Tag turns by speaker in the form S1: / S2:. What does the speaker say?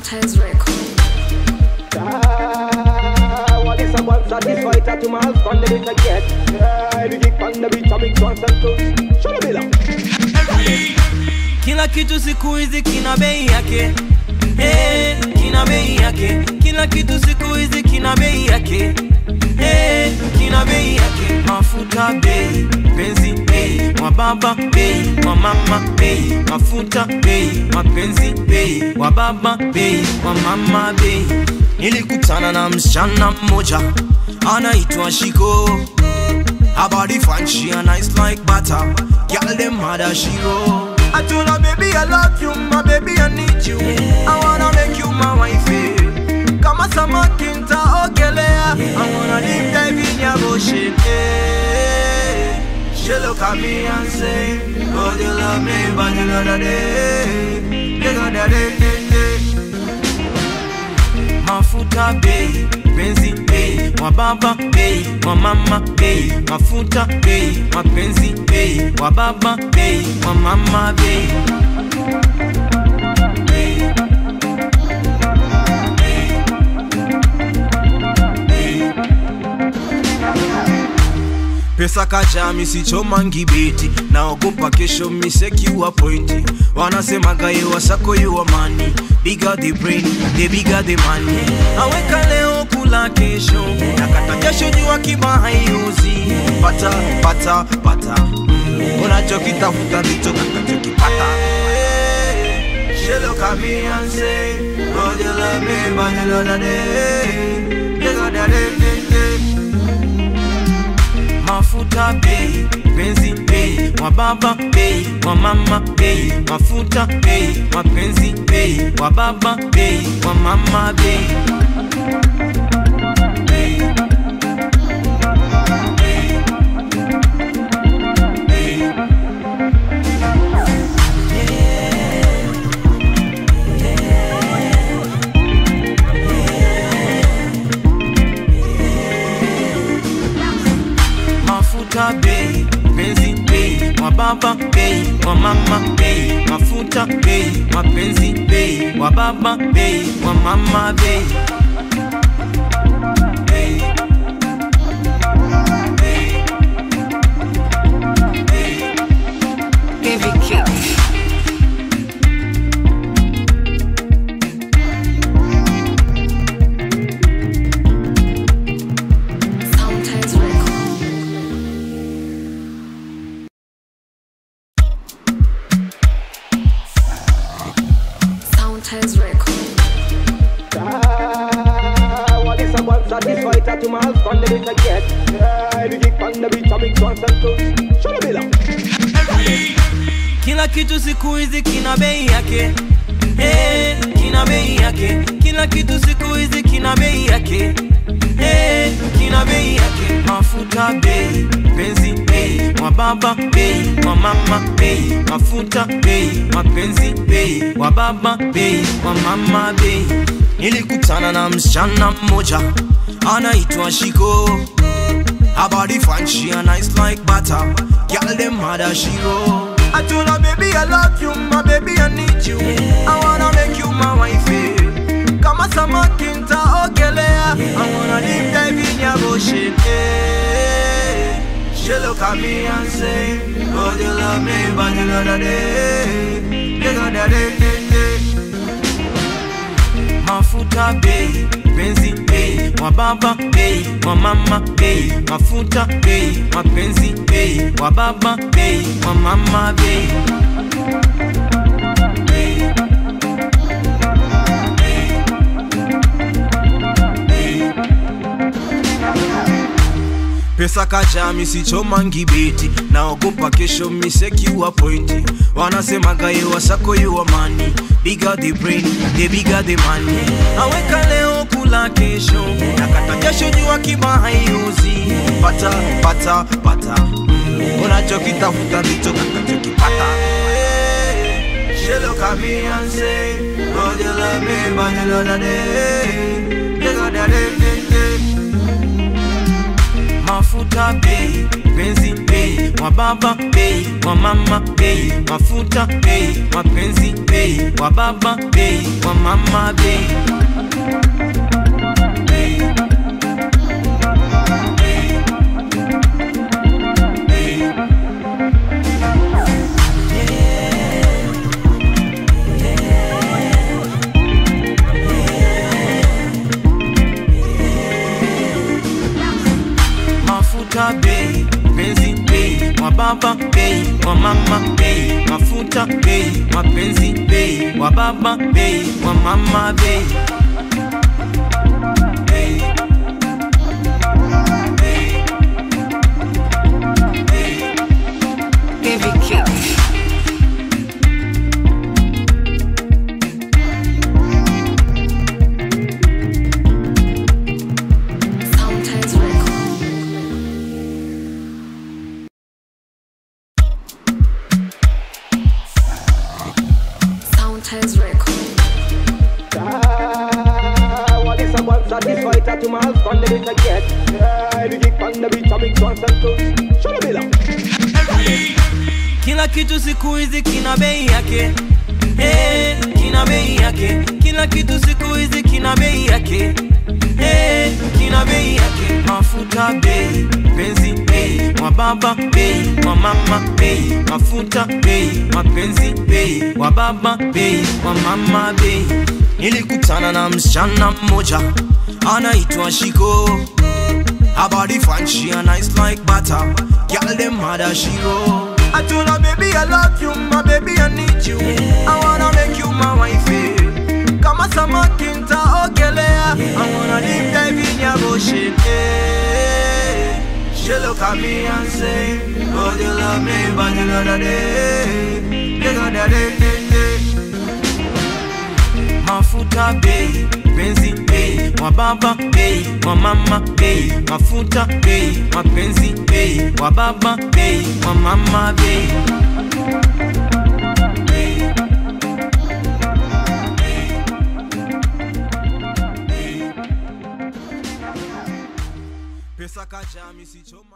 S1: Soundtimes Record.
S2: Ah, what is a one satisfied that to my husband the beat I get Ah, the kick on the beat I mix once and two Show the bill
S3: Kila kitu siku hizi kina bei yake hey, kina bei yake. Kila kitu siku hizi kina bei yake hey, kina bei yake. Mafuta bei, penzi bei, wababa bei, wamama bei, mafuta bei, mapenzi bei, wababa bei, wamama bei. Nilikutana na msichana mmoja anaitwa Shiko Habari fine, she a nice like butter. Girl, them mad as she roll. I told her, baby, I love you, my baby, I need you. I wanna make you my wife. eh. Kama samaki nitaogelea. I wanna live dive in your ocean. eh. She look at me and say, Oh, you love me, but you got a day. You got a day, day, day mafuta bei penzi bei wababa bei wamama bei mafuta bei mapenzi bei wababa bei wamama bei Bei. Bei. pesa kacha misichoma ngibeti naogopa kesho misekiwa pointi wanasemaga yewa sako yuwa mani bigger the brain the bigger the money aweka leo kula kesho nakata kesho jua kiba haiuzi pata pata pata mm. unachokitafuta ndicho takachokipata She look at me and say, Oh, you love me, but you know that day, you got that day, day, day mafuta bei penzi bei wababa bei wamama bei mafuta bei mapenzi bei wababa bei wamama bei Bei. Bei. Bei. mafuta bei penzi bei wababa bei wamama bei mafuta bei mapenzi bei wababa bei wamama bei Bei. Bei. Bei.
S1: Heavy kick. Soundtimes Record. Soundtimes Record.
S2: Ah, what is a one satisfied that to my husband the beat I get Ah, the kick on the beat I mix once and two Show the bill
S3: Kila kitu siku hizi kina bei yake hey, kina bei yake. Kila kitu siku hizi kina bei yake hey, kina bei yake. Mafuta bei, penzi bei, wababa bei, wamama bei, mafuta bei, mapenzi bei, wababa bei, wamama bei. Nilikutana na msichana mmoja anaitwa Shiko Habari fine, she a nice like butter. Girl, them mad as she roll. I told her, baby, I love you, my baby, I need you. I wanna make you my wife. eh. Kama samaki nitaogelea. I wanna live dive in your ocean. eh. She look at me and say, Oh, you love me, but you got a day. You got a day, day, day mafuta bei penzi bei wababa bei wamama bei mafuta bei mapenzi bei wababa bei wamama bei Bei. Bei. pesa kacha misichoma ngibeti naogopa kesho misekiwa pointi wanasemaga yewa sako yuwa mani bigger the brain the bigger the money aweka leo kula kesho nakata kesho jua kiba haiuzi pata pata pata mm. unachokitafuta ndicho takachokipata She look at me and say, Oh, you love me, but you know that day, you got that day, day, day mafuta bei penzi bei wa baba bei wa mama bei mafuta bei mapenzi bei wa baba bei wa mama bei Bei. Bei. Bei. mafuta bei penzi bei wa baba bei wa mama bei mafuta bei mapenzi bei wa baba bei wa mama bei Bei. Bei. Bei.
S1: Baby kick. Sometimes record. Sometimes record.
S2: Ah, what is a one satisfied to my husband the beat I get. Ah, the kick on the beat I mix once and two. Show the bill
S3: kila kitu siku hizi kina bei yake hey, kina bei yake kila kitu siku hizi kina bei yake hey, kina bei yake mafuta bei penzi bei wa baba bei wa mama bei mafuta bei mapenzi bei wa baba bei wa mama bei nilikutana na msichana mmoja anaitwa shiko Her body fine, she a nice like butter. Girl, them mad as she go. I told her, baby, I love you, my baby, I need you. I wanna make you my wife. eh. Kama samakinta ogelea. I wanna live dive in your ocean. eh. She look at me and say, Oh, you love me, but you gotta day. You gotta day, day, day. mafuta bei penzi bei wa baba bei wa mama bei mafuta bei mapenzi bei wa baba bei wa mama bei Bei. Bei. Bei. pesa kacha misichoma